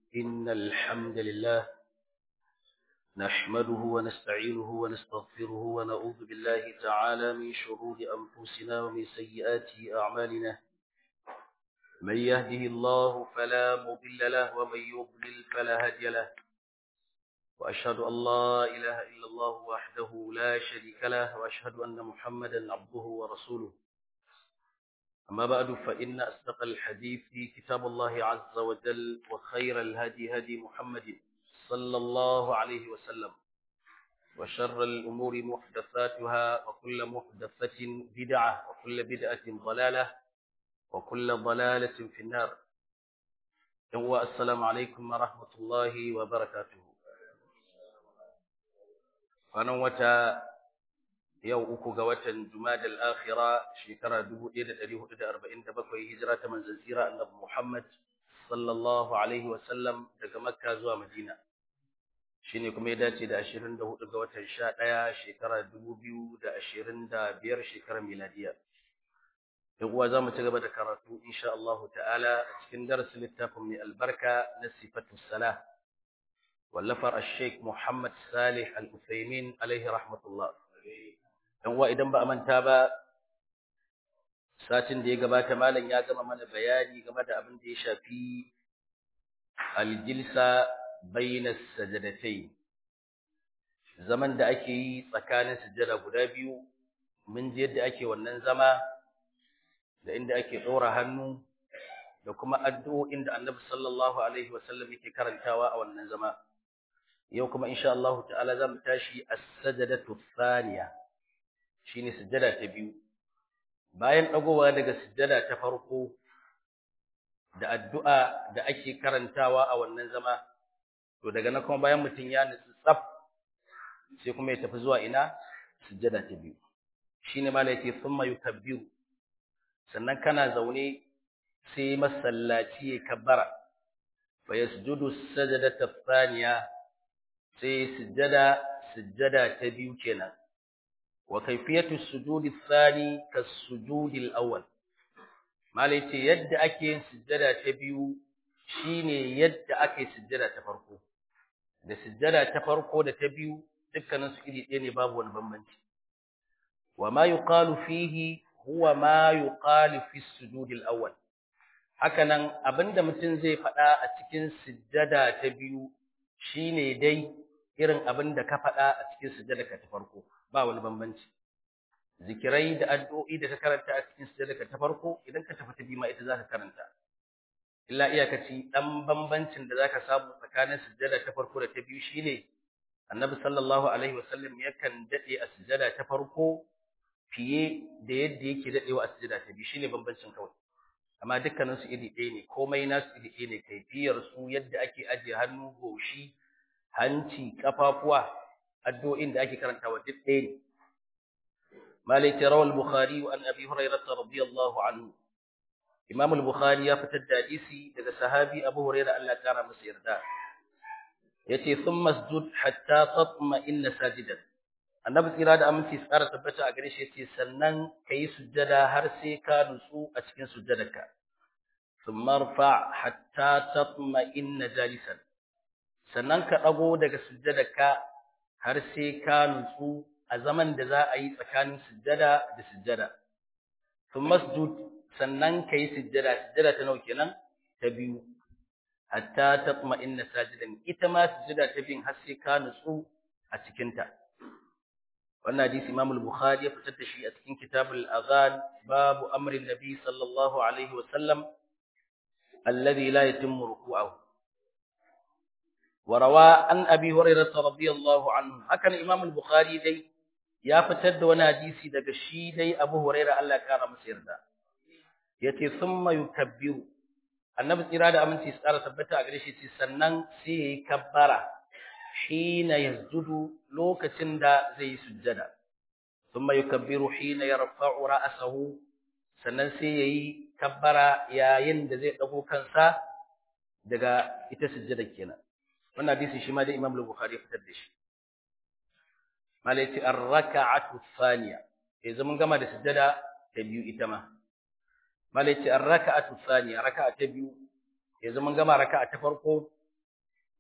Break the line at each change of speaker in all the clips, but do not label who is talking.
إن الحمد لله نحمده ونستعينه ونستغفره ونعوذ بالله تعالى من شرور أنفسنا ومن سيئات أعمالنا من يهده الله فلا مضل له ومن يضلل فلا هادي له وأشهد أن لا إله إلا الله وحده لا شريك له وأشهد أن محمدا عبده ورسوله أما بعد فإن أصدق الحديث كتاب الله عز وجل وخير الهدي هدي محمد صلى الله عليه وسلم وشر الأمور محدثاتها وكل محدثة بدعة وكل بدعة ضلالة وكل ضلالة في النار السلام عليكم ورحمة الله وبركاته kwanan wata yau uku ga watan Jumadal Akhira shekara 1447 hijira ta manzon tsira Annabi Muhammad sallallahu alaihi wa sallam daga Makka zuwa Madina shine kuma ya dace da 24 ga watan 11 shekara 2025 shekarar miladiya yan uwa zamu ci gaba da karatu insha Allah ta'ala a cikin darasin littafin mai albarka na sifatus salah wallafar al-sheikh Muhammad Salih Al-Uthaymin alaihi rahmatullah dan uwa idan ba a manta ba satin da ya gabata malam ya gama mana bayani game da abin da ya shafi al-jilsa bayna sajadatayn zaman da ake yi tsakanin sujada guda biyu mun ji yadda ake wannan zama da inda ake ɗora hannu da kuma addu'o'in da Annabi sallallahu alaihi wasallam yake karantawa a wannan zama yau kuma insha Allah ta'ala zamu tashi as-sajdatu thaniya shine sujada ta biyu bayan dagowa daga sujada ta farko da addu'a da ake karantawa a wannan zama to daga nan kuma bayan mutun ya nutsu tsaf sai kuma ya tafi zuwa ina sujada ta biyu shine malai yake thumma yukabbiru sannan kana zaune sai masallaci ya kabbara fa yasjudu as-sajdata thaniya sai sujjada sujjada ta biyu kenan wa kayfiyatu sujudi thani kas-sujudi al-awwal malai ce yadda ake yin sujjada ta biyu shine yadda ake sujjada ta farko da sujjada ta farko da ta biyu dukkanin su iri ɗaya ne babu wani bambanci wa ma yuqalu fihi huwa ma yuqalu fi as-sujudi al-awwal hakanan abinda mutum zai faɗa a cikin sujjada ta biyu shine dai irin abin da ka faɗa a cikin sujjadarka ta farko ba wani bambanci zikirai da addu'o'i da ka karanta a cikin sujjadarka ta farko idan ka tafi ta biyu ma ita zaka karanta illa iyakaci dan bambancin da zaka samu tsakanin sujjada ta farko da ta biyu shine annabi sallallahu alaihi wasallam yakan dade a sujjada ta farko fiye da yadda yake dadewa a sujjada ta biyu shine bambancin kawai amma dukkanin su iri ɗaya ne komai nasu iri ɗaya ne kaifiyar su yadda ake ajiye hannu goshi hanci kafafuwa addu'o'in da ake karantawa duk ɗaya ne malai tarawal bukhari wa an abi hurairah radiyallahu anhu imam al-bukhari ya fitar da hadisi daga sahabi abu hurairah Allah ya kara masa yarda yace thumma masjud hatta tatma inna sajidan annabi tsira da aminci tsara tabbata a gare shi yace sannan kai sujjada har sai ka nutsu a cikin sujjadarka thumma rfa hatta tatma inna jalisan sannan ka ɗago daga sujjadarka har sai ka nutsu a zaman da za a yi tsakanin sujjada da sujjada. Sun masjud sannan ka yi sujjada, sujjada ta nau kenan ta biyu, hatta ta kuma inna sajidan ita ma sujjada ta biyun har sai ka nutsu a cikinta. Wannan hadisi Imam Bukhari ya fitar da shi a cikin Kitabul Azan babu amrin Nabi sallallahu alaihi wa sallam alladhi la yatimmu ruku'ahu. وروى عن ابي هريره رضي الله عنه هكذا الامام البخاري dai ya fitar da wani hadisi daga shi dai Abu Hurairah Allah ya kara masa yarda yace thumma yukabbiru annabi tsira da aminci tsara tabbata a gare shi ce sannan sai yayi kabbara hina yasjudu lokacin da zai yi sujjada thumma yukabbiru hina yarfa'u ra'sahu sannan sai yayi kabbara yayin da zai dago kansa daga ita sujjada kenan wannan hadisi shi ma da Imam Bukhari ya fitar da shi malaiti ar-raka'atu thaniya sai zaman gama da sujjada ta biyu ita ma malaiti ar-raka'atu thaniya raka'a ta biyu sai zaman gama raka'a ta farko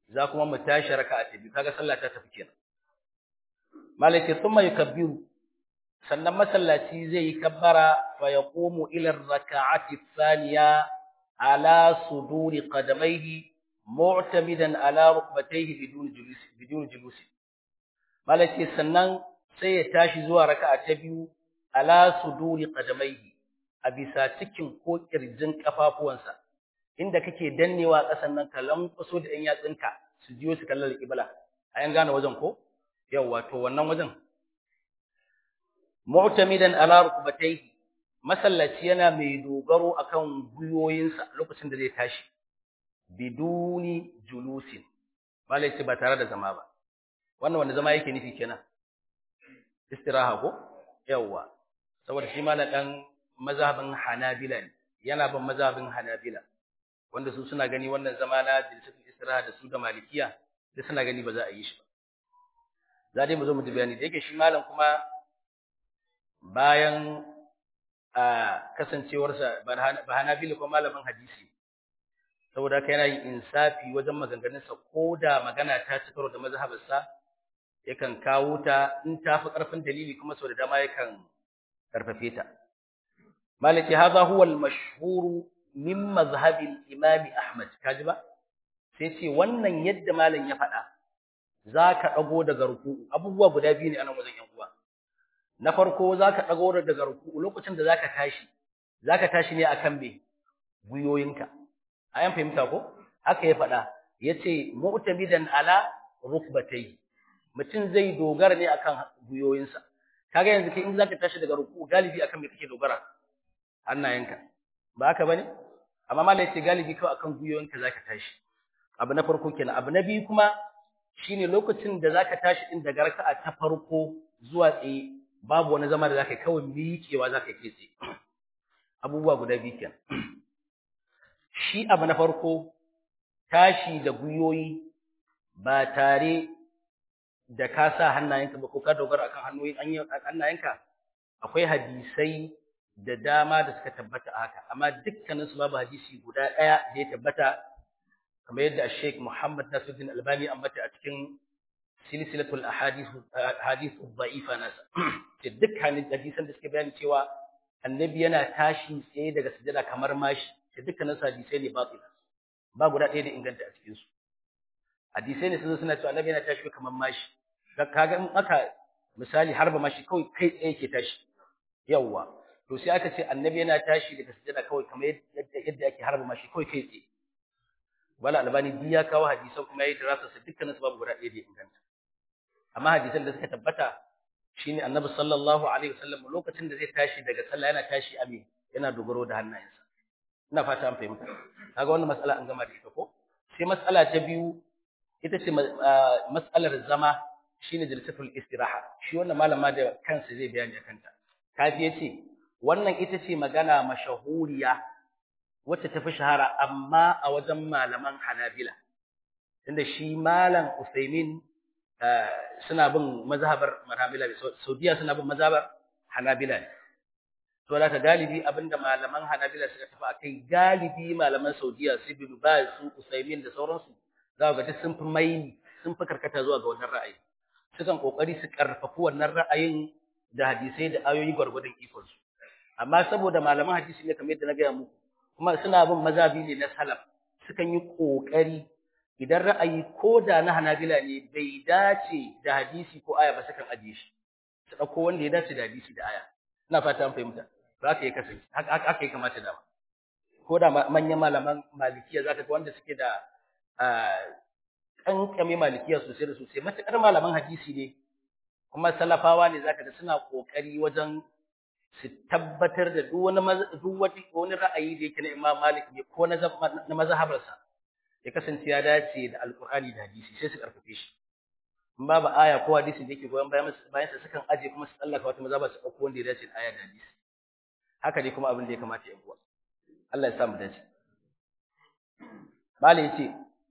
za kuma mu tashi raka'a ta biyu kaga sallah ta tafi kenan malaki thumma yukabbiru sannan masallaci zai yi kabbara fa yaqumu ila raka'ati thaniya ala suduri qadamayhi mu'tamidan ala rukbatayhi bidun julus bidun julus malaki sannan sai ya tashi zuwa raka'a ta biyu ala suduri qadamayhi a bisa cikin ko kirjin kafafuwansa inda kake dannewa ƙasan nan ka lankwaso da ɗan yatsinka su jiyo su kallon alƙibla a yan gane wajen ko yawwa to wannan wajen mu'tamidan ala rukbatayhi masallaci yana mai dogaro akan guyoyinsa lokacin da zai tashi biduni julusin malai ce ba tare da zama ba wannan wanda zama yake nufi kenan istiraha ko yawwa saboda shi malam dan mazhabin Hanabila ne yana bin mazhabin Hanabila wanda su suna gani wannan zama na jilsatul istiraha da su da malikiya da suna gani ba za a yi shi ba za dai mu zo mu ji bayani da yake shi malam kuma bayan a kasancewarsa ba Hanabila ko malamin hadisi saboda haka yana yin insafi wajen maganganunsa ko da magana ta ci karo da mazhabarsa yakan kawo ta in ta fi ƙarfin dalili kuma sau da dama yakan karfafe ta malaki hadha huwa al-mashhur min mazhab al-imam ahmad kaji ba sai ce wannan yadda malam ya faɗa zaka dago daga ruku'u abubuwa guda biyu ne anan wajen yan uwa na farko zaka dago daga ruku'u lokacin da zaka tashi zaka tashi ne akan me guyoyinka ayan fahimta ko haka ya faɗa yace mu'tamidan ala rukbatayhi mutum zai dogara ne akan guyoyinsa kaga yanzu kai in zaka tashi daga ruku galibi akan me kake dogara hannayenka ba haka bane amma malai ce galibi kawai akan guyoyinka zaka tashi abu na farko kenan abu na biyu kuma shine lokacin da zaka tashi din daga raka'a ta farko zuwa tsaye babu wani zama da zaka yi kawai miƙewa zaka yi tsaye abubuwa guda biyu kenan shi abu na farko tashi da guyoyi ba tare da ka sa hannayenka ba ko ka dogara akan hannoyin hannayenka akwai hadisai da dama da suka tabbata a haka amma dukkanin su babu hadisi guda ɗaya da ya tabbata kamar yadda Sheikh Muhammad Nasiruddin Albani ambata a cikin silsilatul ahadith hadith dha'ifa nasa ce dukkanin hadisan da suke bayani cewa annabi yana tashi tsaye daga sujada kamar mashi ce dukkanin su hadisai ne batil ba guda ɗaya da inganta a cikin su hadisai ne sun suna cewa annabi yana tashi kamar mashi kaga in aka misali harba mashi kawai kai tsaye ke tashi yawwa to sai aka ce annabi yana tashi daga sujada kawai kamar yadda yadda ake harba mashi kawai kai tsaye wala albani bi ya kawo hadisan kuma yayi dirasa su dukkanin su babu guda ɗaya da inganta amma hadisan da suka tabbata shine annabi sallallahu alaihi wasallam lokacin da zai tashi daga sallah yana tashi a me yana dogaro da hannayensa ina fata an fahimta kaga wannan mas'ala an gama da ita ko sai mas'ala ta biyu ita ce mas'alar zama shine jalsatul istiraha shi wannan malama da kansa zai bayani akan ta kafi yace wannan ita ce magana mashahuriya wacce tafi shahara amma a wajen malaman Hanabila tunda shi malam Usaimin suna bin mazhabar Hanabila Saudiya suna bin mazhabar Hanabila to da ka galibi abinda malaman Hanabila suka tafi akai galibi malaman Saudiya su bin Baz su Usaimin da sauransu za ga duk sun fi maini sun fi karkata zuwa ga wannan ra'ayi sukan kokari su karfafi wannan ra'ayin da hadisai da ayoyi gwargwadon ikon su amma saboda malaman hadisi ne kamar yadda na gaya muku kuma suna bin mazhabi ne na salaf sukan yi kokari idan ra'ayi ko da na Hanabila ne bai dace da hadisi ko aya ba sukan ajiye shi su dauko wanda ya dace da hadisi da aya ina fata an fahimta za ka yi kasance haka haka ya kamata da ko da manyan malaman malikiya zaka ga wanda suke da kankame malikiya sosai da sosai matakar malaman hadisi ne kuma salafawa ne zaka ga suna kokari wajen su tabbatar da duk wani duk wani ra'ayi da yake na Imam Malik ne ko na na mazhabarsa ya kasance ya dace da Alqur'ani da hadisi sai su karfafe shi in babu aya ko hadisi da yake goyon bayan bayan sa sukan aje kuma su tsallaka wata mazhaba su dauko wanda ya dace da aya da hadisi haka dai kuma abin da ya kamata ya buwa Allah ya sa mu dace Malik yace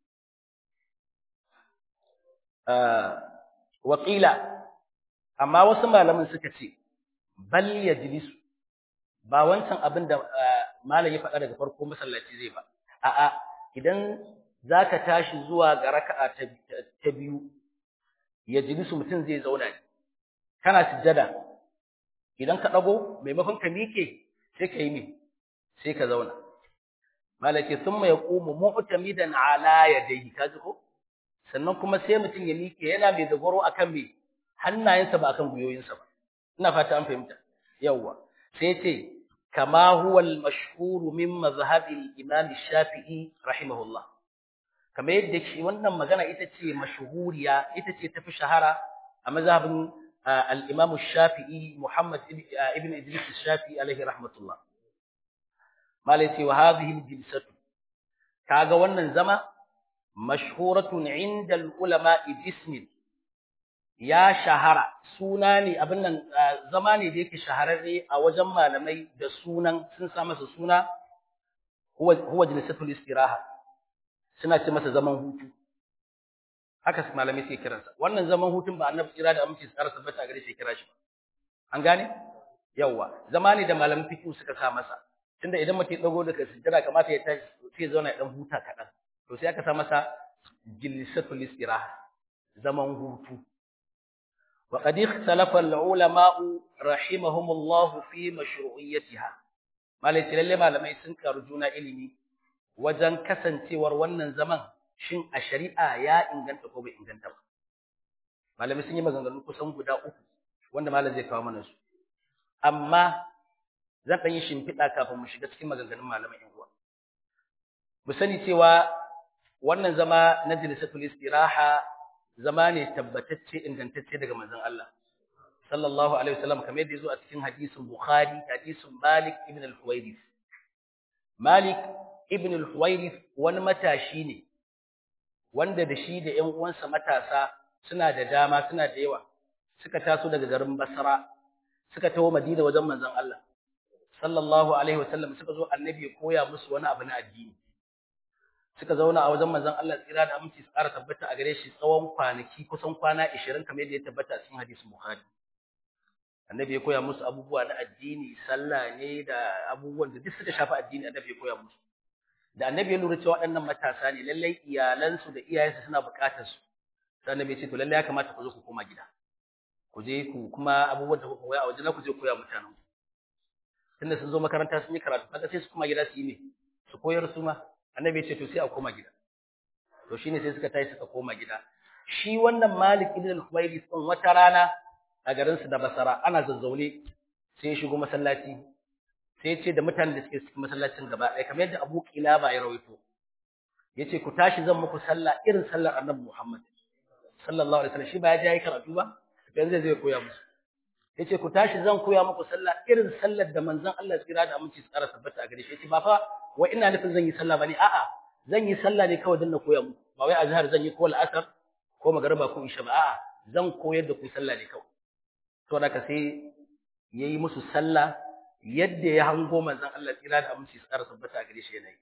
waƙila amma wasu malamin suka ce bal yajlisu ba wancan abin da malam ya faɗa daga farko masallaci zai ba a'a idan zaka tashi zuwa ga raka'a ta biyu ya jilisu mutum zai zauna ne kana sujjada idan ka dago maimakon ka mike sai ka yi me sai ka zauna malaki thumma yaqumu mu'tamidan ala yadayhi kaji ko sannan kuma sai mutum ya mike yana mai dogaro akan me hannayensa ba akan guyoyinsa ba ina fata an fahimta yawa sai ce kama huwa al-mashhur min mazhab al-imam shafii rahimahullah kamar yadda shi wannan magana ita ce mashhuriya ita ce tafi shahara a mazhabin al-imam shafii Muhammad ibn Idris shafii alaihi rahmatullah malai ce wa hadhihi al-jilsatu kaga wannan zama mashhuratun inda al-ulama bismin ya shahara suna ne abin nan zama ne da yake shahararre a wajen malamai da sunan sun sa masa suna huwa huwa jilsatul istiraha suna ce masa zaman hutu haka malamai suke kiransa wannan zaman hutun ba annabi tsira da aminci tsara tabbata gare shi kira shi ba an gane yawa zama ne da malamin fiqh suka sa masa tunda idan mutum ya dago daga sujjada kamata ya tashi sai ya zauna ya dan huta kadan to sai aka sa masa jilsatul istiraha zaman hutu وقد اختلف العلماء رحمهم الله في مشروعيتها malai lalle malamai sun karu juna ilimi wajen kasancewar wannan zaman shin a shari'a ya inganta ko bai inganta ba malamai sun yi maganganu kusan guda uku wanda malam zai kawo mana su amma zan ɗan yi shimfiɗa kafin mu shiga cikin maganganun malamai yan uwa mu sani cewa wannan zama na jilisatul istiraha zama ne tabbatacce ingantacce daga manzon Allah sallallahu alaihi wasallam kamar yadda yazo a cikin hadisin Bukhari hadisin Malik ibn al-Huwairith Malik ibn al-Huwairith wani matashi ne wanda da shi da ƴan uwansa matasa suna da dama suna da yawa suka taso daga garin Basra suka tawo Madina wajen manzon Allah sallallahu alaihi wasallam suka zo annabi ya koya musu wani abu na addini suka zauna a wajen manzon Allah tsira da aminci su ƙara tabbata a gare shi tsawon kwanaki kusan kwana 20 kamar yadda ya tabbata a cikin hadisin Bukhari annabi ya koya musu abubuwa na addini sallah ne da abubuwan da duk suka shafi addini annabi ya koya musu da annabi ya lura cewa waɗannan matasa ne lallai iyalansu da iyayensu suna buƙatar su sai annabi ya ce to lallai ya kamata ku zo ku koma gida ku je ku kuma abubuwan da kuka koya a wajen ku je koya mutanen ku tunda sun zo makaranta sun yi karatu kaga sai su koma gida su yi ne su koyar su ma annabi ya ce to sai a koma gida to shine sai suka tashi suka koma gida shi wannan Malik ibn al-Khuwairi din wata rana a garin su da Basra ana zazzaune sai ya shigo masallaci sai ya ce da mutanen da suke cikin masallacin gaba ɗaya kamar yadda Abu Qilaba ya rawaito yace ku tashi zan muku sallah irin sallar Annabi Muhammad sallallahu alaihi wasallam shi ba ya je yi karatu ba yanzu zai koya musu yace ku tashi zan koya muku sallah irin sallar da manzon Allah tsira da aminci tsara tabbata a gare shi yace ba fa wai ina nufin zan yi sallah bane a'a zan yi sallah ne kawai dan na koya muku ba wai azhar zan yi ko al'asar ko magriba ko isha ba a'a zan koyar da ku sallah ne kawai to da ka sai yayi musu sallah yadda ya hango manzon Allah tsira da aminci tsara tabbata a gare shi yana yi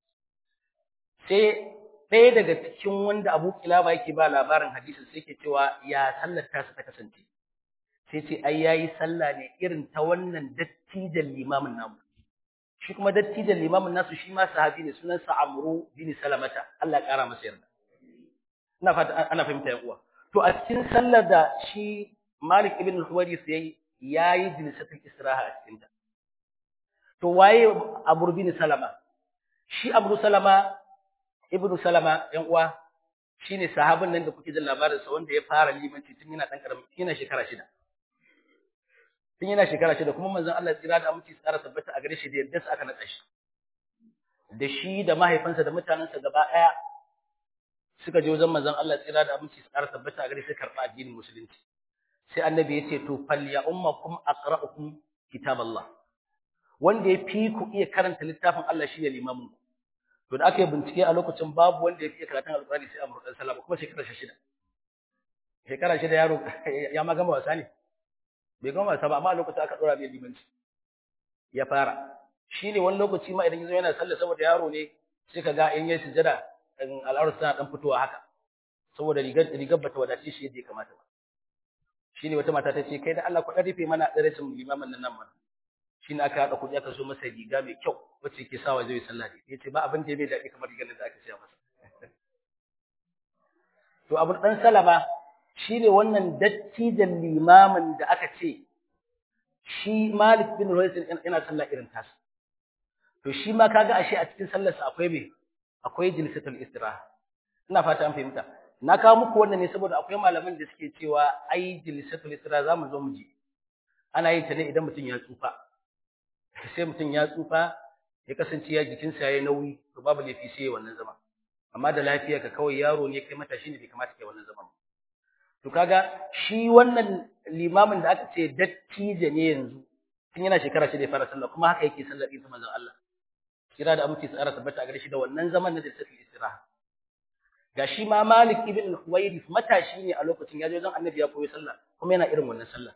sai ɗaya daga cikin wanda Abu Kilaba yake ba labarin hadisin sai yake cewa ya sallar ta ta kasance sai ce ai yayi sallah ne irin ta wannan dattijan limamin namu shi kuma dattijan limamin nasu shi ma sahabi ne sunansa Amru bin Salamata Allah kara masa yarda ina fata ana fahimta yan uwa to a cikin sallar da shi Malik ibn al-Huwaris yayi yayi jilsatul istiraha a cikin ta to waye Amru bin Salama shi Amru Salama ibnu Salama yan uwa shine sahabin nan da kuke jin labarin sa wanda ya fara limanci tun yana dan karamin yana shekara shida tun yana shekara shida kuma manzon Allah tsira da aminci tsara tabbata a gare shi da yadda aka nada shi da shi da mahaifansa da mutanensa gaba daya suka je wajen manzon Allah tsira da aminci tsara tabbata a gare shi karba addinin musulunci sai annabi ya ce to fal ya ummakum aqra'ukum kitaballah wanda ya fi ku iya karanta littafin Allah shine limamin ku to da aka yi bincike a lokacin babu wanda ya fi karatun alqur'ani sai Amr dan Salama kuma shekara shida shekara shida yaro ya ma gama wasa ne bai gama wasa ba amma a lokacin aka dora mai limanci ya fara shine wani lokaci ma idan yazo yana sallah saboda yaro ne sai kaga in yayi sujada al'aurar tana dan fitowa haka saboda rigar rigar bata wadace shi yadda ya kamata ba shine wata mata ta ce kai da Allah ku dan rufe mana darasin limamin nan nan mana shine aka hada kudi aka so masa riga mai kyau wacce yake sawa zai sallah ne yace ba abin da bai daɗi kamar rigar da aka siya masa to abu dan salama shine wannan dattijan limamin da aka ce shi Malik bin Ruwais yana sallah irin tasa to shi ma kaga ashe a cikin sallarsa akwai me akwai jilsatul istiraha ina fata an fahimta na kawo muku wannan ne saboda akwai malaman da suke cewa ai jilsatul istiraha zamu zo mu ji ana yin ta ne idan mutum ya tsufa sai mutum ya tsufa ya kasance ya jikinsa yayi nauyi to babu laifi sai wannan zama amma da lafiya ka kawai yaro ne kai matashi ne bai kamata kai wannan zaman to kaga shi wannan limamin da aka ce dattijo ne yanzu tun yana shekara shi da ya fara sallah kuma haka yake sallar din manzon Allah kira da aminci tsara tabbata a gare shi da wannan zaman na jilsatul istiraha ga shi ma Malik ibn al-Huwairith matashi ne a lokacin ya je wajen Annabi ya koyi sallah kuma yana irin wannan sallah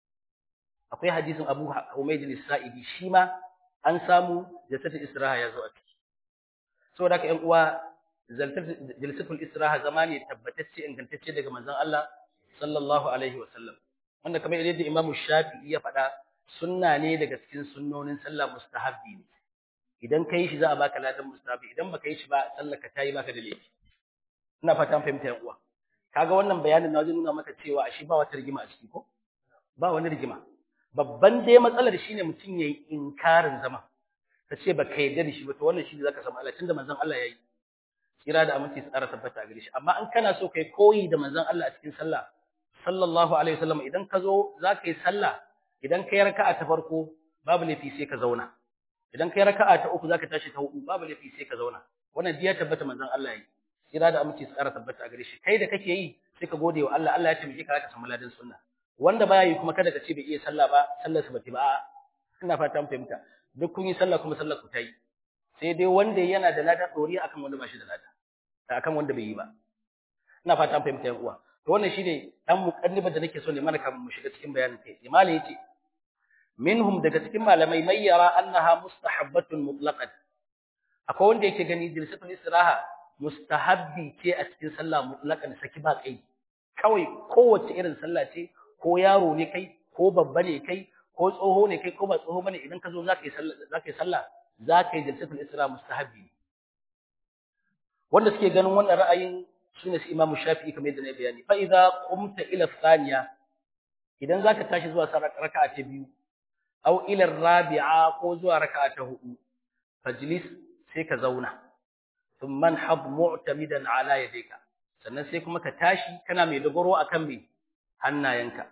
akwai hadisin Abu Humayd al-Sa'idi shi ma an samu jilsatul istiraha ya zo a ciki saboda haka ƴan uwa jilsatul istiraha zama ne tabbatacce ingantacce daga manzon Allah sallallahu alaihi wa sallam wanda kamar yadda Imam Shafi'i ya faɗa sunna ne daga cikin sunnonin sallah mustahabbi ne idan kai shi za a baka ladan mustahabbi idan baka yi shi ba sallar ka tayi baka da laifi ina fata an fahimta yan uwa kaga wannan bayanin na wajen nuna maka cewa ashe ba wata rigima a ciki ko ba wani rigima babban dai matsalar shine mutum yayi inkarin zama ka ce baka yarda da shi ba to wannan shi ne zaka samu Allah tunda manzon Allah yayi kira da aminci tsara tabbata gare shi amma in kana so kai koyi da manzon Allah a cikin sallah sallallahu alaihi wasallam idan ka zo zaka yi sallah idan kai raka'a ta farko babu laifi sai ka zauna idan kai raka'a ta uku zaka tashi ta hudu babu laifi sai ka zauna wannan diya tabbata manzon Allah yayi kira da aminci tsara tabbata gare shi kai da kake yi sai ka gode wa Allah Allah ya taimake ka ka samu ladan sunna wanda baya yi kuma kada ka ce bai iya sallah ba sallar sa bata ba ina fata mun fahimta duk kun yi sallah kuma sallar ku ta yi sai dai wanda yana da lada dori akan wanda ba shi da lada akan wanda bai yi ba ina fata an fahimta yan uwa to wannan shine dan muqaddibar da nake so ne mana kamar mu shiga cikin bayanin kai imali yace minhum daga cikin malamai mai yara annaha mustahabbatun mutlaqan akwai wanda yake gani jilsatul istiraha mustahabbi ce a cikin sallah mutlaqan saki ba kai kawai kowace irin sallah ce ko yaro ne kai ko babba ne kai ko tsoho ne kai ko ba tsoho bane idan ka zo zaka yi sallah zaka yi sallah zaka yi jilsatul istiraha mustahabbi wanda suke ganin wannan ra'ayin shine su Imam Shafi'i kamar yadda na bayani fa idza qumta ila thaniya idan zaka tashi zuwa raka'a ta biyu aw ila rabi'a ko zuwa raka'a ta hudu fajlis sai ka zauna thumma hab mu'tamidan ala yadayka sannan sai kuma ka tashi kana mai dogaro akan me hannayenka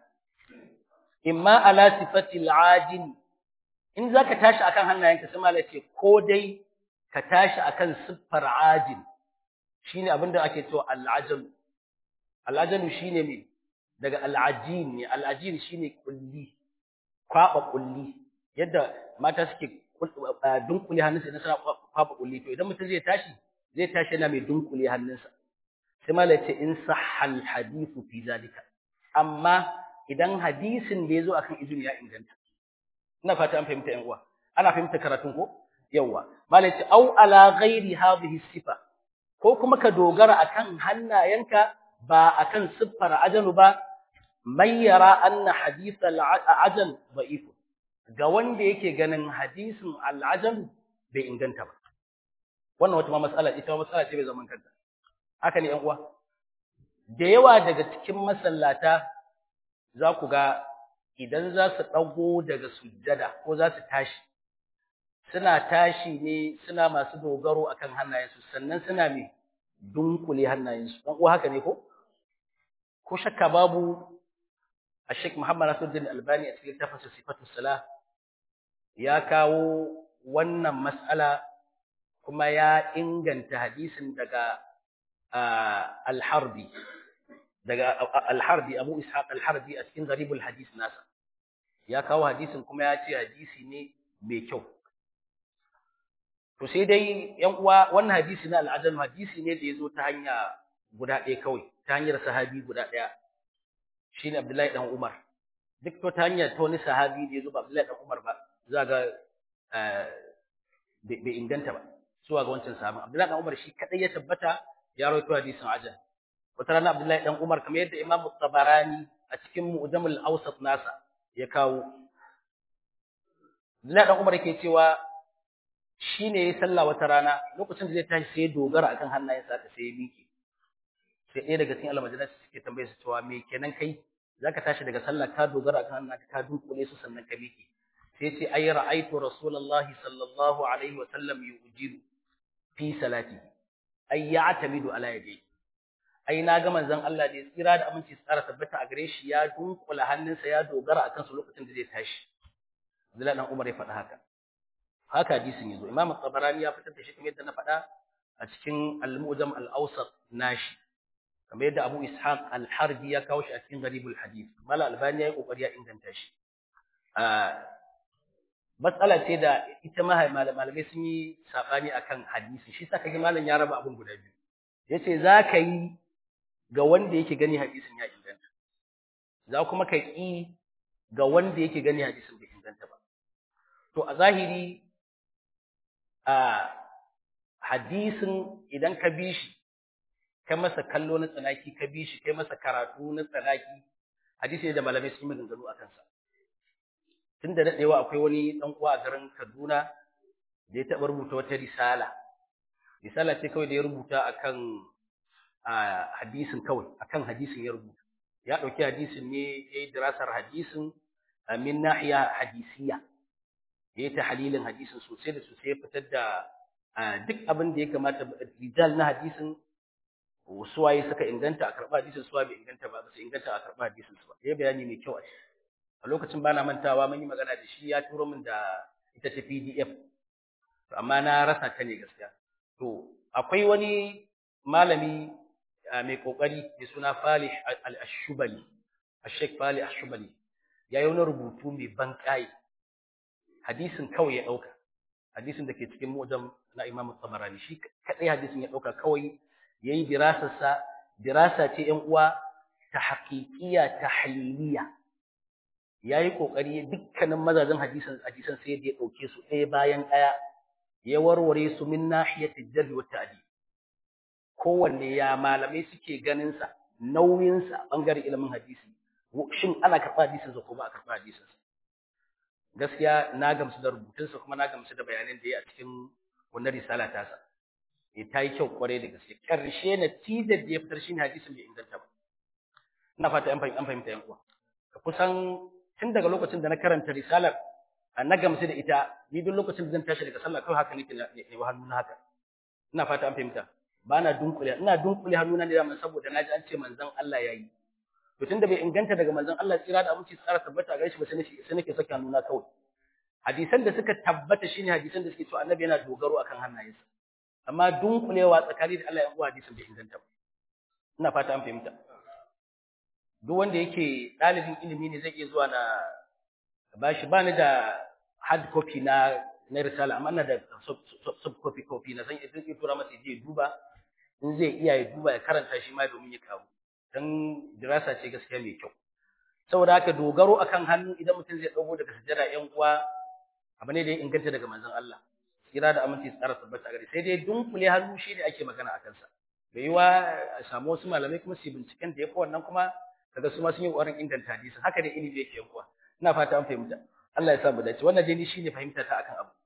imma ala sifati al-ajin in zaka tashi akan hannayenka sai malai ce ko dai ka tashi akan siffar ajin shine abinda ake cewa al-ajal al-ajal shine me daga al-ajin ne al-ajin shine kulli kwaba kulli yadda mata suke dunkule hannunsa idan suna kwaba kulli to idan mutum zai tashi zai tashi yana mai dunkule hannunsa sai malai ce in sahal hadithu fi zalika amma idan hadisin da yazo akan izini ya inganta ina fata an fahimta yan uwa ana fahimta karatun ko yawa malai ce au ala ghairi hadhihi sifa ko kuma ka dogara akan hannayenka ba akan siffar ajanu ba man yara anna hadith al-ajal da'if ga wanda yake ganin hadisin al-ajal bai inganta ba wannan wata ma mas'ala ita ma mas'ala ce bai zaman kanta haka ne ƴan uwa da yawa daga cikin masallata za ku ga idan za su dago daga sujjada ko za su tashi suna tashi ne suna masu dogaro akan hannayensu sannan suna me dunkule hannayensu dan uwa haka ne ko ko shakka babu Sheikh Muhammad Nasiruddin Albani a cikin tafsir Sifatus Salah ya kawo wannan mas'ala kuma ya inganta hadisin daga Al-Harbi daga Al-Harbi Abu Ishaq Al-Harbi a cikin Gharibul Hadis nasa ya kawo hadisin kuma ya ce hadisi ne mai kyau to sai dai yan uwa wannan hadisi na al-Ajam hadisi ne da yazo ta hanya guda ɗaya kawai ta hanyar sahabi guda ɗaya shine Abdullahi dan Umar duk to ta hanyar ta wani sahabi da yazo ba Abdullahi dan Umar ba za ga bai inganta ba zuwa ga wancan sahabin Abdullahi dan Umar shi kadai ya tabbata ya rawaito hadisin Ajam wata rana Abdullahi dan Umar kamar yadda Imam Tabarani a cikin Mu'jamul Awsat nasa ya kawo Abdullahi dan Umar yake cewa shine yayi sallah wata rana lokacin da zai tashi sai ya dogara akan hannayensa haka sai ya miƙe sai ɗaya daga cikin almajiran suke tambaye su cewa me kenan kai zaka tashi daga sallah ka dogara kan hannunka ka dunkule su sannan ka miƙe sai ce ay ra'aytu rasulullahi sallallahu alaihi wa sallam yujilu fi salati ay ya'tamidu ala yadihi ai na ga manzon Allah da tsira da aminci tsara tabbata a gare shi ya dunkula hannunsa ya dogara akan su lokacin da zai tashi Abdullahi dan Umar ya faɗa haka haka hadisin yazo Imam Tabarani ya fitar da shi kamar yadda na faɗa a cikin Al-Mu'jam Al-Awsat nashi kamar yadda Abu Ishaq Al-Harbi ya kawo shi a cikin Gharibul Hadith Mala Albani ya yi kokari ya inganta shi matsala ce da ita malamai sun yi sabani akan hadisi shi saka ga malam ya raba abun guda biyu yace za ka yi ga wanda yake gani hadisin ya inganta za kuma ka ƙi ga wanda yake gani hadisin bai inganta ba to a zahiri a hadisin idan ka bi shi ka masa kallo na tsanaki ka bi shi kai masa karatu na tsanaki hadisi ne da malamai sun yi maganganu a kansa tun da daɗewa akwai wani ɗan uwa a garin Kaduna da ya taɓa rubuta wata risala risala ce kawai da ya rubuta akan hadisin kawai akan hadisin ya rubuta ya ɗauki hadisin ne ya yi dirasar hadisin min nahiya hadisiya ya yi tahalilin hadisin sosai da sosai ya fitar da duk abin da ya kamata rijal na hadisin suwaye suka inganta a karɓa hadisin suwa bai inganta ba ba su inganta a karɓa hadisin su ba ya bayani mai kyau a ciki a lokacin bana mantawa mun yi magana da shi ya turo min da ita ta PDF amma na rasa ta ne gaskiya to akwai wani malami mai kokari mai suna Falih al-Ashubali Sheikh Falih al-Ashubali ya yi wani rubutu mai ban kai hadisin kawai ya dauka hadisin da ke cikin mujam na Imam Tabarani shi kadai hadisin ya dauka kawai yayi dirasar sa dirasa ce ƴan uwa ta haqiqiyya tahliliya yayi kokari dukkanin mazajin hadisan hadisan sai da ya dauke su ɗaya bayan ɗaya ya warware su min nahiyati jarh wa ta'dil kowanne ya malamai suke ganin sa nauyin sa bangaren ilimin hadisi shin ana karɓa hadisin sa ko ba a karɓa hadisin sa gaskiya na gamsu da rubutun sa kuma na gamsu da bayanan da ya a cikin wannan risala ta sa eh ta yi kyau kware da gaske karshe natijar da ya fitar shine hadisin bai inganta ba ina fata an fahimta yan uwa kusan tun daga lokacin da na karanta risalar na gamsu da ita ni duk lokacin da zan tashi daga sallah kawai haka nake ne wa hannuna haka ina fata an fahimta ba na dunkule ina dunkule hannuna ne da saboda naji an ce manzon Allah yayi to tunda bai inganta daga manzon Allah tsira da aminci tsara tabbata ga shi ba sai nake sai nake saka hannuna kawai hadisan da suka tabbata shine hadisan da suke cewa annabi yana dogaro akan hannayensa amma dunkulewa tsakani da Allah ya uwa hadisin bai inganta ba ina fata an fahimta duk wanda yake ɗalibin ilimi ne zai iya zuwa na bashi ba ni da hard copy na na risala amma ina da sub copy copy na san idan ya tura masa je duba in zai iya ya duba ya karanta shi ma domin ya kawo dan dirasa ce gaskiya mai kyau saboda haka dogaro akan hannu idan mutum zai dago daga sujjada yan uwa abu ne da ya inganta daga manzon Allah kira da aminci tsara tabbata gare sai dai dunkule hannu shi ne ake magana akan sa bai yi wa a samu wasu malamai kuma su binciken da ya fi wannan kuma kaga su ma sun yi ƙoƙarin inganta hadisin haka dai ilimi yake yankuwa ina fata an fahimta Allah ya sa mu dace wannan dai ni shine fahimta ta akan abu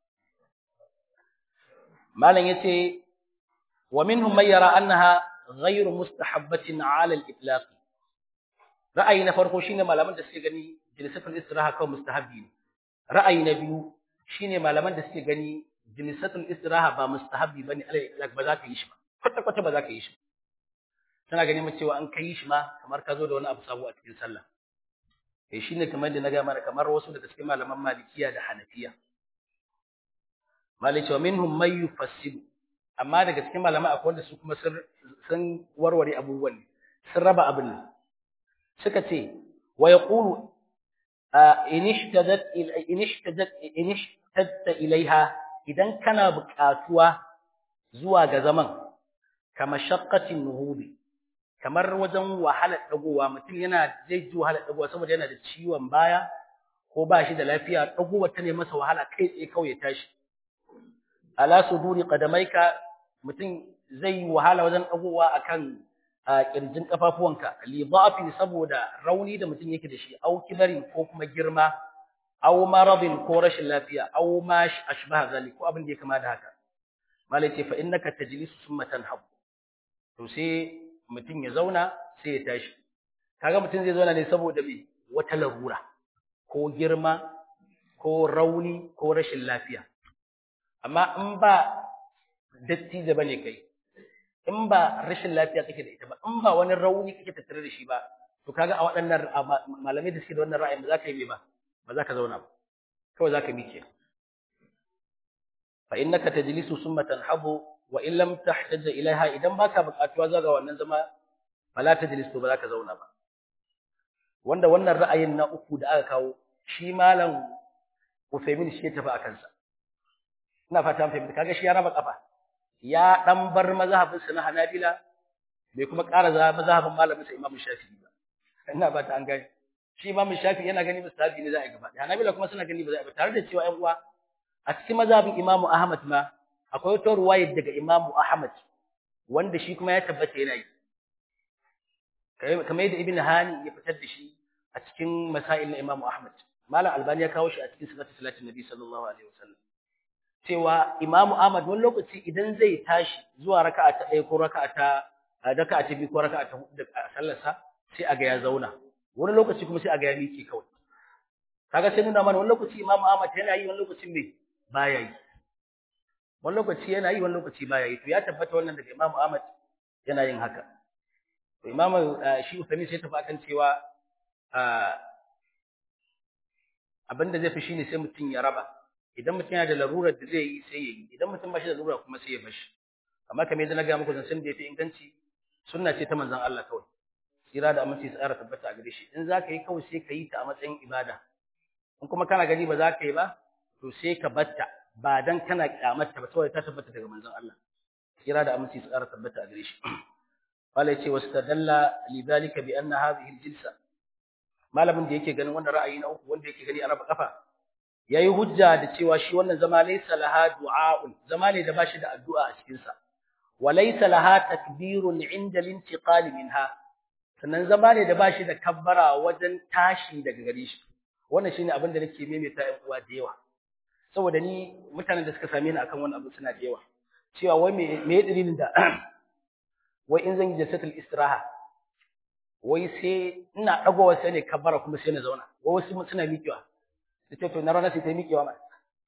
malam yace wa minhum man yara annaha ghayr mustahabbatin ala al-itlaq ra'ayi na farko shine malaman da suke gani jilsatul istiraha kawai mustahabbi ne ra'ayi na biyu shine malaman da suke gani jilsatul istiraha ba mustahabbi bane ala al-itlaq ba za ka yi shi ba kwata kwata ba za ka yi shi tana ganin cewa an kai shi ma kamar ka zo da wani abu sabo a cikin sallah eh shine kamar da na ga mana kamar wasu daga cikin malaman malikiya da hanafiya malai cewa minhum may yufassidu amma daga cikin malaman akwai wanda su kuma sun sun warware abubuwan sun raba abin nan suka ce wa yaqulu in ishtadat in ishtadat in ishtadta ilaiha idan kana buƙatuwa zuwa ga zaman kama shaqqatin nuhubi kamar wajen wahalar dagowa mutum yana zai ji wahalar dagowa saboda yana da ciwon baya ko ba shi da lafiya dagowa ta ne masa wahala kai tsaye kawai ya tashi ala suduri qadamaika mutum zai yi wahala wajen dagowa akan kirjin kafafuwanka li dha'fi saboda rauni da mutum yake da shi au kibarin ko kuma girma au maradin ko rashin lafiya au ma ashbaha zalik ko abin da ya kama da haka malai ce fa innaka tajlisu summa tanhab to sai mutum ya zauna sai ya tashi kaga mutum zai zauna ne saboda me wata larura ko girma ko rauni ko rashin lafiya amma in ba dattijo bane kai in ba rashin lafiya kake da ita ba in ba wani rauni kake tattare da shi ba to kaga a waɗannan malamai da suke da wannan ra'ayin ba za ka yi me ba ba za ka zauna ba kawai za ka miƙe fa innaka tajlisu summa tanhabu wa in lam tahtaj ilaiha idan baka buƙatuwa zuwa ga wannan zama fala tajlis to ba za ka zauna ba wanda wannan ra'ayin na uku da aka kawo shi malam Usaimin shi ya tafi a kansa ina fata mun fahimta kaga shi ya raba kafa ya dan bar mazhabin sa na Hanabila bai kuma ƙara za mazhabin malamin sa Imam Shafi'i ba ina ba ta an gani shi Imam Shafi'i yana gani mustahabi ne za a yi gaba Hanabila kuma suna gani ba za a yi ba tare da cewa ƴan uwa a cikin mazhabin Imam Ahmad ma akwai wata ruwaya daga Imam Ahmad wanda shi kuma ya tabbata yana yi kamar yadda Ibn Hani ya fitar da shi a cikin masail na Imam Ahmad Malam Albani ya kawo shi a cikin sifatu salatin Nabi sallallahu alaihi wasallam cewa Imam Ahmad wani lokaci idan zai tashi zuwa raka'a ta ɗaya ko raka'a ta raka'a ta biyu ko raka'a ta hudu da sallarsa sai aga ya zauna wani lokaci kuma sai aga ya miƙe kawai kaga sai nuna mana wani lokaci Imam Ahmad yana yi wani lokaci me baya yi wani lokaci yana yi wani lokaci baya yi to ya tabbata wannan daga Imam Ahmad yana yin haka to Imam shi Uthaymin sai tafi akan cewa abinda zai fi shine sai mutum ya raba idan mutum yana da larurar da zai yi sai ya yi idan mutum ba shi da larura kuma sai ya bashi amma kamar yadda na ga muku zancen da ya fi inganci sunna ce ta manzon Allah kawai tsira da aminci tsara tabbata a gare shi in za ka yi kawai sai ka yi ta a matsayin ibada in kuma kana gani ba za ka yi ba to sai ka batta ba dan kana kyamarta ba saboda ta tabbata daga manzon Allah tsira da aminci tsara tabbata a gare shi qala yace wastadalla lidhalika bi anna hadhihi aljilsa malamin da yake ganin wannan ra'ayi na uku wanda yake gani a raba kafa yayi hujja da cewa shi wannan zama laysa laha du'a'un zama ne da bashi da addu'a a cikin sa wa laysa laha takbirun 'inda al-intiqal minha sannan zama ne da bashi da kabbara wajen tashi daga gare shi wannan shine abin da nake maimaita ɗan uwa da yawa saboda ni mutanen da suka same ni akan wannan abu suna da yawa cewa wai me me dalilin da wai in zan yi jasatul istiraha wai sai ina dagowa sai ne kabbara kuma sai na zauna wai wasu suna miƙewa sai to na rana sai ta miƙewa ma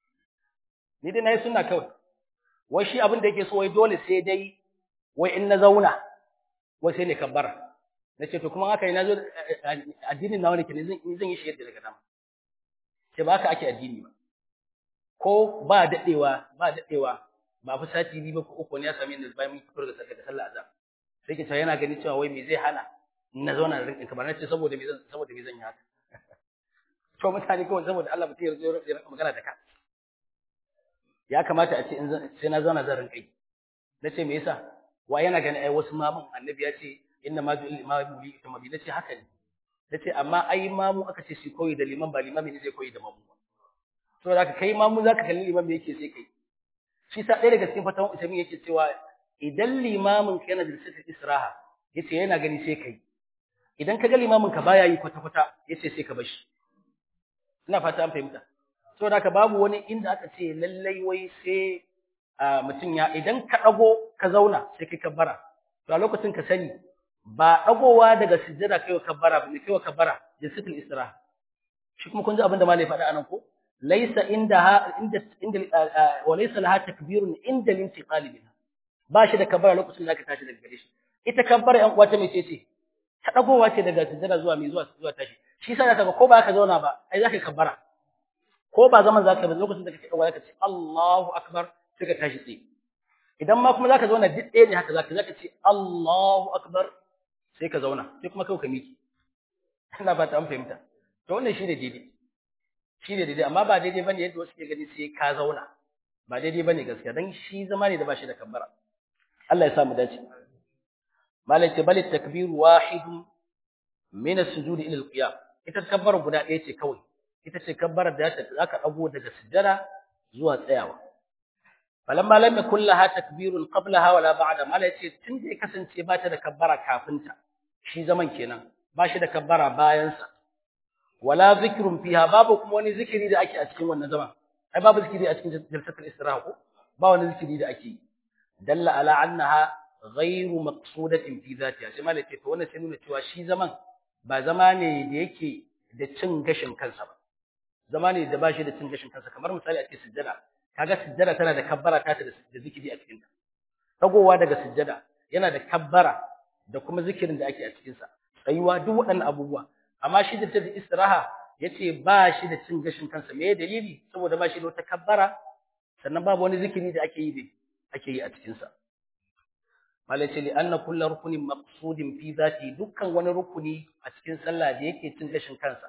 ni dai nayi sunna kawai wai shi abin da yake so wai dole sai dai wai in na zauna wai sai ne kabbara nace to kuma haka ina zo addinin nawa nake ne zan zan yi shi yadda daga dama ce ba haka ake addini ba ko ba dadewa ba dadewa ba fi sati biyu ba ko uku ne ya same ni bayan mun fito daga sallar azhar sai ke cewa yana gani cewa wai me zai hana na zauna da rinkin kamar nace saboda me zan saboda me zan yi haka to mutane kawai saboda Allah mutum ya zo ya magana da ka ya kamata a ce in sai na zauna zan rinkai nace me yasa wa yana gani ai wasu mamun annabi ya ce inna ma ju'il imamu li yutamma nace haka ne nace amma ai mamu aka ce shi koyi da liman ba limami ne zai koyi da mamu to da kai mamu zaka kalli liman me yake sai kai shi sa ɗaya daga cikin fatawan usaimin yake cewa idan limamin ka yana da sifatul israha yace yana gani sai kai idan ka ga limamin ka baya yi kwata kwata yace sai ka bar shi ina fata an fahimta saboda haka babu wani inda aka ce lallai wai sai mutum ya idan ka dago ka zauna sai kai kabbara to a lokacin ka sani ba dagowa daga sujjada kai kabbara ba ne kai kabbara jinsatul istiraha shi kuma kun ji abin da malai faɗa anan ko laysa indaha inda inda wa laysa laha takbirun inda lintiqal minha ba shi da kabbara lokacin da ka tashi daga gare shi ita kabbara yan uwa ta mece ce ta dagowa ce daga sujjada zuwa mai zuwa zuwa tashi shi sa zaka ga ko ba ka zauna ba ai zaka kabbara ko ba zaman zaka ba lokacin da kake dagowa zaka ce Allahu akbar sai ka tashi tsaye idan ma kuma zaka zauna duk ɗaya ne haka zaka zaka ce Allahu akbar sai ka zauna sai kuma kai ka miki ina ba ta an fahimta to wannan shine daidai shine daidai amma ba daidai bane yadda wasu ke gani sai ka zauna ba daidai bane gaskiya dan shi zama ne da bashi da kabbara Allah ya sa mu dace malai ce bal takbir wahid min as-sujud ila al-qiyam ita kabbara guda ɗaya ce kawai ita ce kabbara da zaka dago daga sujjada zuwa tsayawa falamma lam yakul laha takbirun qablaha wala ba'da malai ce tunda ya kasance ba ta da kabbara kafinta shi zaman kenan ba shi da kabbara bayansa wala zikrun fiha babu kuma wani zikiri da ake a cikin wannan zaman ai babu zikiri a cikin jalsatul istiraha ko ba wani zikiri da ake dalla ala annaha ghairu maqsudatin fi zatiha sai malai ce to wannan sai nuna cewa shi zaman ba zama ne da yake da cin gashin kansa ba zama ne da bashi da cin gashin kansa kamar misali a ce sujjada kaga sujjada tana da kabbara ta da zikiri a cikin ta tagowa daga sujjada yana da kabbara da kuma zikirin da ake a cikin sa tsayuwa duk waɗannan abubuwa amma shi da tafi istiraha yace ba shi da cin gashin kansa me dalili saboda ba shi da wata kabbara sannan babu wani zikiri da ake yi da ake yi a cikin sa malai ce li anna kullu rukunin maqsudin fi zati dukkan wani rukuni a cikin sallah da yake cin gashin kansa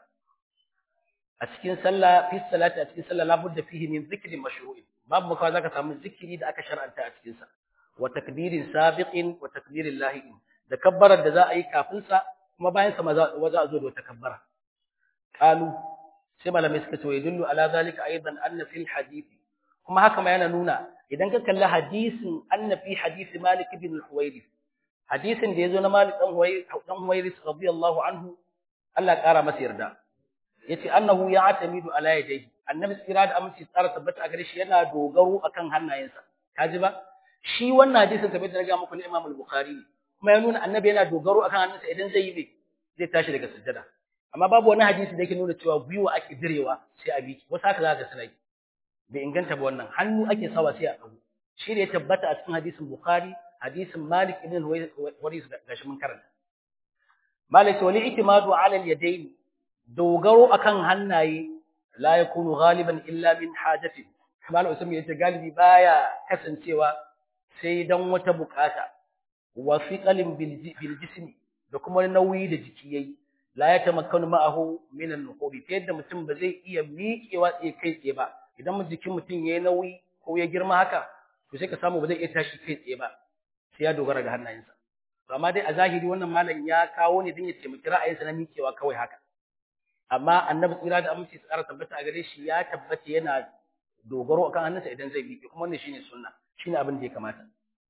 a cikin sallah fi salati a cikin sallah labudda fihi min zikrin mashru'in babu makawa zaka samu zikiri da aka shar'anta a cikin sa wa takbirin sabiqin wa takbirin lahiqin da kabbarar da za a yi kafin sa kuma bayan sa ma za a zo da wata kabbara qalu sai malamai suka ce yadullu ala zalika aidan anna fil hadith kuma haka ma yana nuna idan ka kalli hadisin anna fi hadith malik ibn al-huwairi hadisin da yazo na malik dan huwairi dan huwairi radiyallahu anhu Allah kara masa yarda yace annahu ya'tamidu ala yadayhi annabi tsira da aminci tsara tabbata a gare shi yana dogaro akan hannayensa kaji ba shi wannan hadisin kamar da na ga muku na Imam al-Bukhari kuma ya nuna annabi yana dogaro akan hannunsa idan zai yi ne zai tashi daga sujjada amma babu wani hadisi da yake nuna cewa gwiwa ake direwa sai a biki wasu haka za ka suna yi bai inganta ba wannan hannu ake sawa sai a dago shi ne ya tabbata a cikin hadisin Bukhari hadisin Malik ibn Waris gashi mun karanta Malik wali itimadu ala al-yadayn dogaro akan hannaye la yakunu ghaliban illa min hajatin Malam Usman yace galibi baya kasancewa sai dan wata bukata wa fiqalin bil jismi da kuma nauyi da jiki yayi la ya tamakkanu ma'ahu min an-nuqudi ta yadda mutum ba zai iya miƙewa tsaye kai tsaye ba idan jikin mutum yayi nauyi ko ya girma haka to sai ka samu ba zai iya tashi kai tsaye ba sai ya dogara ga hannayensa to amma dai a zahiri wannan malam ya kawo ne don ya taimaki ra'ayinsa na miƙewa kawai haka amma annabi tsira da aminci tsara tabbata a gare shi ya tabbata yana dogaro akan hannunsa idan zai miƙe kuma wannan shine sunna shine abin da ya kamata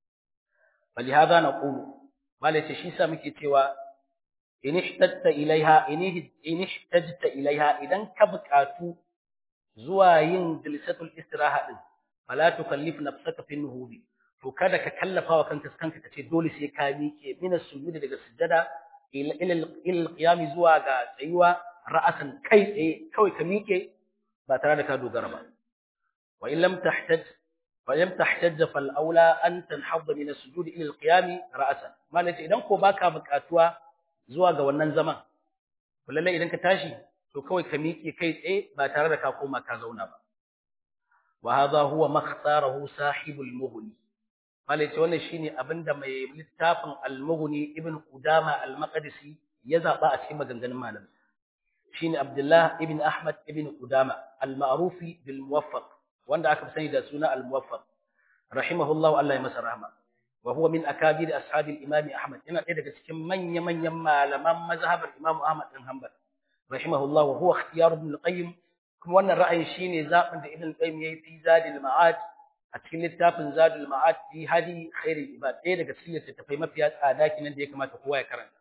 فلهذا نقول malai ce shi sa muke cewa in ihtajta ilaiha in ihtajta ilaiha idan ka buƙatu zuwa yin jilsatul istiraha din fala tukallif nafsaka fi nuhudi to kada ka kallafa wa kanka kanka kace dole sai ka miƙe min sujudi daga sujjada ila ila qiyam zuwa ga tsayuwa ra'asan kai tsaye kawai ka miƙe ba tare da ka dogara ba wa in lam tahtaj فلم تحتج فالاولى ان تنحض من السجود الى القيام راسا malaka idan ko baka bukatuwa zuwa ga wannan zaman to lalle idan ka tashi to kawai ka miƙe kai tsaye ba tare da ka koma ka zauna ba wa hadha huwa makhtarahu sahibul mughni malaka wannan shine abinda mai littafin al-mughni ibn qudama al-maqdisi ya zaba a cikin maganganun malamai shine abdullah ibn ahmad ibn qudama al-ma'rufi bil muwaffaq wanda aka sani da suna al-muwaffaq rahimahullahu Allah ya masa rahma wa huwa min akabir ashabi al-imam Ahmad yana ɗaya daga cikin manya manyan malaman mazhabar Imam Ahmad bin Hanbal rahimahullahu wa huwa ikhtiyar ibn al-Qayyim kuma wannan ra'ayin shine zabin da Ibn al-Qayyim yayi fi Zadul Ma'ad a cikin littafin Zadul Ma'ad fi hadi khairul ibad ɗaya daga cikin littattafai mafiya tsada kinan da ya kamata kowa ya karanta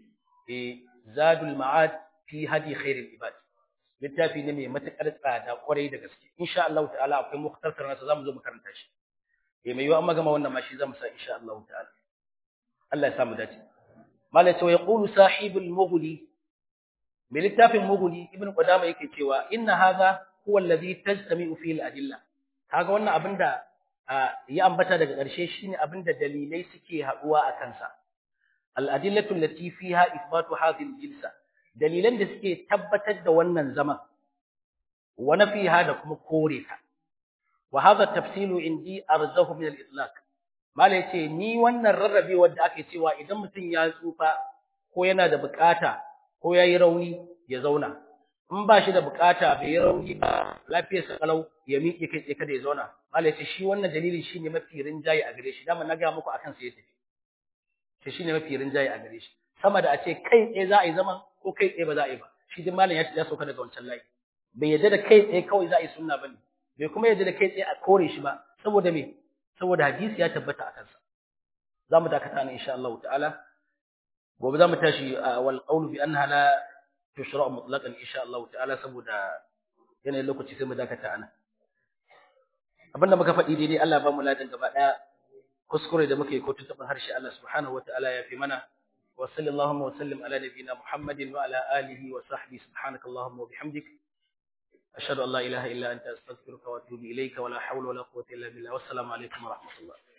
eh Zadul Ma'ad fi hadi khairul ibad littafi ne mai matuƙar tsada ƙwarai da gaske insha Allah ta'ala akwai mukhtasar nasa zamu zo mu karanta shi eh mai yiwa an magama wannan ma shi zamu sa insha Allah ta'ala Allah ya samu dace malai sai yaqulu sahibul mughni mai littafin mughni ibn qudama yake cewa inna hadha huwa alladhi tajtami'u fihi al-adilla kaga wannan abinda ya ambata daga ƙarshe shine abinda dalilai suke haduwa a kansa al-adillatu allati fiha ithbatu hadhihi al-jilsa dalilan da suke tabbatar da wannan zaman wa nafiha da kuma kore ta wa hadha tafsilu indi arzahu min al-itlaq mala yace ni wannan rarrabe wanda ake cewa idan mutum ya tsufa ko yana da bukata ko yayi rauni ya zauna in ba shi da bukata bai yi rauni ba lafiyar sa kalau ya miƙe kai tsaye kada ya zauna mala yace shi wannan dalilin shine mafi rinjaye a gare shi dama na ga muku akan sa ya tafi shi shine mafi rinjaye a gare shi sama da a ce kai tsaye za a yi zaman ko kai tsaye ba za a yi ba shi din malam ya ya sauka daga wancan layi bai yadda da kai tsaye kawai za a yi sunna bane bai kuma yadda da kai tsaye a kore shi ba saboda me saboda hadisi ya tabbata a kansa za mu dakata ne insha Allah ta'ala gobe za mu tashi wal qawlu bi annaha la tushra mutlaqan insha Allah ta'ala saboda yanayin lokaci sai mu dakata ana abinda muka faɗi daidai Allah ba mu ladan gaba daya kuskure da muke ko tuntuɓin harshe Allah subhanahu wataala ya fi mana wa sallallahu wa sallim ala nabiyyina Muhammadin wa ala alihi wa sahbihi subhanaka allahumma wa bihamdik ashhadu an la ilaha illa anta astaghfiruka wa atubu ilayka wa la hawla wa la quwwata illa billah wassalamu alaikum wa rahmatullah